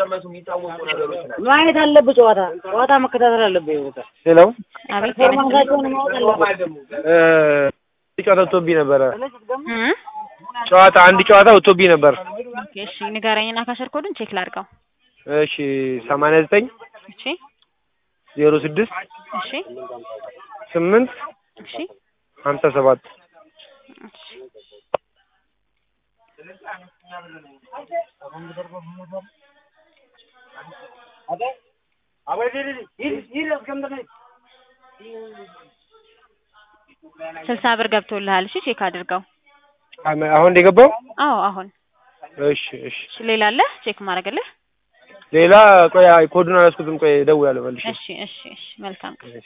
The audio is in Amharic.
የሚቀመሱ የሚታወቁ ነገሮች ናቸው። ማየት አለብህ። ጨዋታ ጨዋታ መከታተል አለብህ። በቃ ሄሎ አቤት ፐርፎርማንሳቸውን ማወቅ አለብህ። እ ጨዋታ ወጥቶብኝ ነበረ። እ ጨዋታ አንድ ጨዋታ ወጥቶብኝ ነበር። ኦኬ እሺ ንገረኝና ካሸር ኮዱን ቼክ ላድርገው። እሺ ሰማንያ ዘጠኝ እሺ ዜሮ ስድስት እሺ ስምንት እሺ ሀምሳ ሰባት እሺ ስልሳ ብር ገብቶልሃል። እሺ ቼክ አድርገው። አሁን እንደገባው አዎ አሁን እሺ እሺ እሺ ሌላ አለ ቼክ ማድረግልህ? ሌላ ቆይ አይ ኮዱን አላስኩትም። ቆይ እደውላለሁ መልሼ። እሺ እሺ እሺ መልካም ቀን